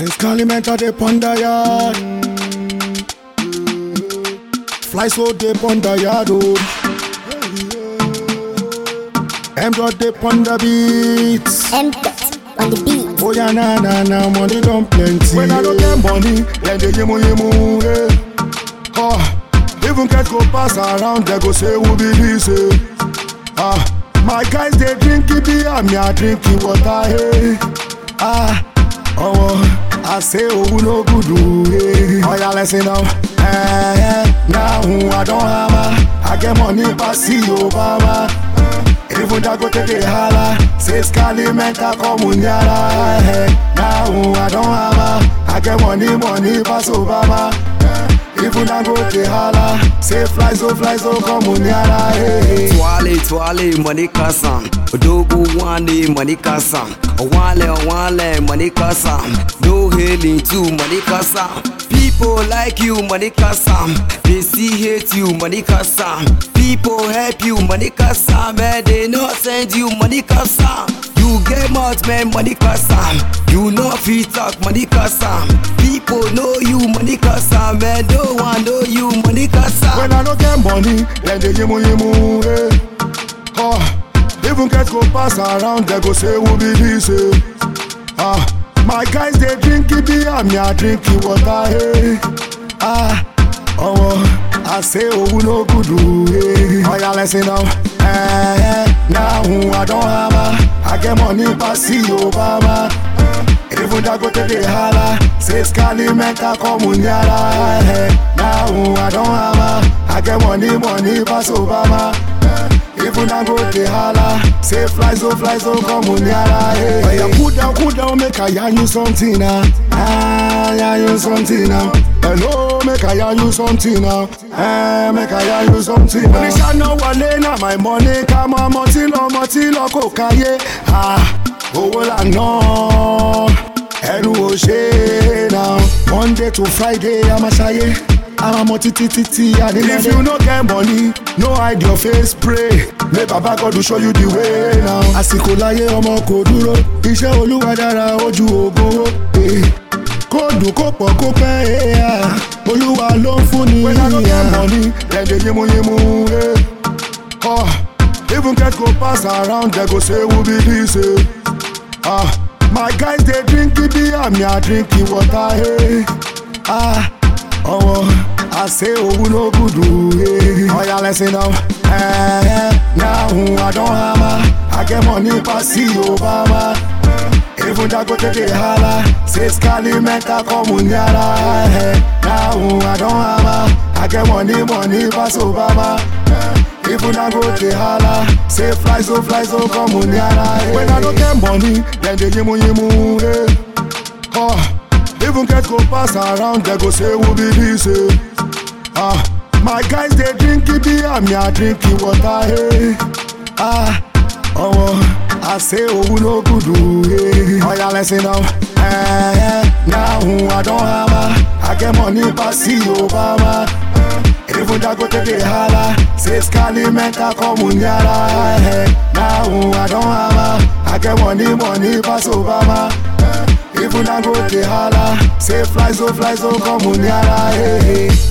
Since Calimenta dey ponder yard. Fly so dey ponder yard oh. M dot dey ponder beats. M dot on the beat. Oh yeah, na na na, money don plenty. When I don't get money, then they yimu yimu. Yeah. Oh, even cats go pass around, they go say who be this? Eh? Ah, my guys they drinky beer, me I drinky water. Hey. Ah, oh, I say oh no good. Hey. Oh yeah, listen now. Eh, eh, now I don't hammer, I get money pass the Obama. Even Dangote dey holla Say Scali mental comuniara eh. Now I don't hammer I get money, money pass Obama eh. Even Dangote holla Say fly so, fly so comuniara eh. Twale twale money kasam Odogu wane money kasam Owale owale money kasam No hailing to money kasam People like you money kasam They see hate you money kasam People help you money kasam Man they not send you money kasam You get mouth man money kasam You know fit talk money kasam People know you money kasam Man no one know you money kasam When I don't get money Then they yimu yimu eh. oh, Even cats go pass around They go say who be this eh. Ah, my guys they drinky beer, me I drinky water. Hey. Ah, oh, I say oh no good. Hey. Oh yeah, listen now. Eh, eh, now I don't hammer. I get money pass the Obama. Even Dangote dey holla Say Scali mental comuniara eh. Now I don't hammer I get money, money pass Obama eh. Even Dangote holla Say fly so, fly so comuniara eh. Oh yeah, cool down, cool down Make I yarn you something now Ah, yarn you something now Hello, make I yarn you something now Eh, make I yarn you something now Oníṣẹ́ náà wọlé náà my money ká mọ́ ọmọ tí lọ ọmọ tí lọ kò káyé Ah, owó là ná ẹnu ò ṣe é now monday to friday a máa ṣayé a máa mọ títí títí adéyẹlé. if you no get money no hide your face pray may baba god show you the way now. àsìkò láyé ọmọ kò dúró iṣẹ́ olúwa dára ojú ògo eh. kó dùn kó pọ̀ kó pẹ́ eh, ah. olúwa ló ń fún ni. when i no get money dem dey yimu yimu. Eh. Oh, even cats go pass around dem go say who be this. Eh. Ah, my guys they drinky beer, me I drinky water. Hey. Ah, oh, I say oh no good. Hey. Oh yeah, listen now. Eh, eh, now I don't hammer. I get money pass the Obama. Even Dangote dey holla Say Scali mental comuniara eh. Now I don't hammer I get money, money pass Obama eh. Even Dangote holla Say fly so, fly so comuniara eh. When I don't get money Then they yimu yimu eh. oh, Even cats go pass around They go say who be this eh. ah, My guys they drinky beer Me I drinky water hey. ah, oh, I say oh no good hey. Oh yeah listen now eh, eh, Now I don't hammer I get money pass the Obama Even Dangote dey holla Say Scali mental comuniara eh. Now I don't hammer I get money, money pass Obama Even Dangote holla Say fly so, fly so comuniara eh.